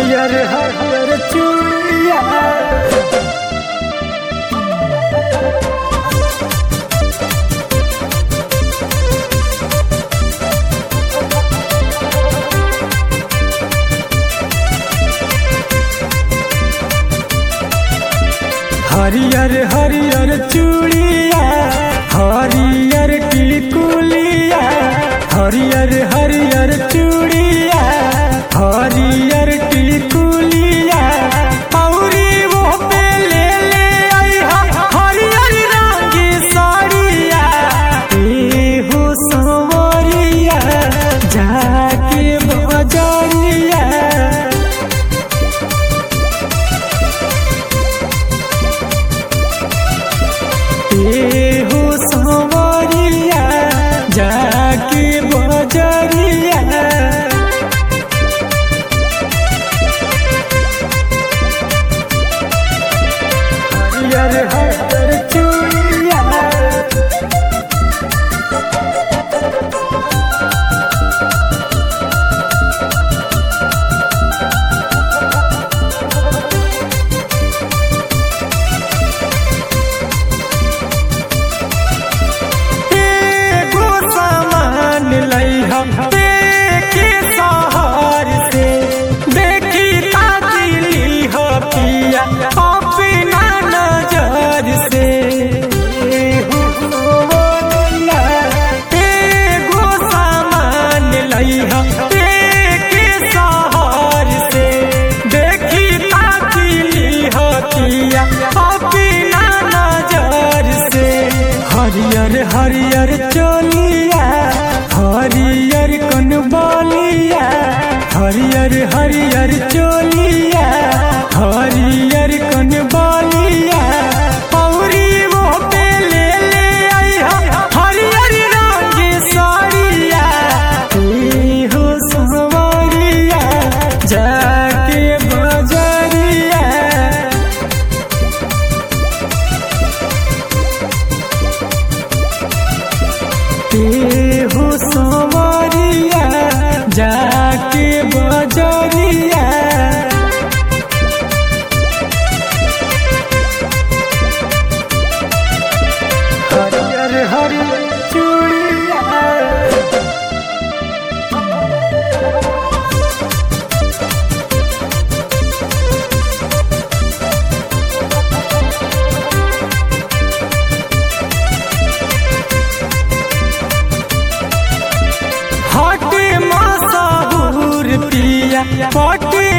हरियर हरियर चूड़िया हरियर हरियर चूड़िया हरियर टिकुलिया हरियर हरियर चूड़िया हरियर टिकुलिया औरी वो पे ले ले आइहा हरियर रंग की साड़िया ए हो सवरिया जाके बजरिया हो सवरिया जाके बजरिया हरियर हरियर चूड़िया एगो सामान लइहा देखे शहर से देखी ताकिली हो पिया अपना नजर से एगो सामान लइहा देखे शहर से देखी ताकिली हो पिया अपना नजर से हरियर हरियर चोलिया हरियर कनबलिया हरियर हरियर चोलिया हरियर कनबलिया औरी वो पे ले ले आइहा हरियर रंग की साड़िया ए हो सवरिया जाके बजरिया ए हो सवरिया जाके बजरिया हरियर हरियर चूड़िया हटे मसाहूर पिया पटे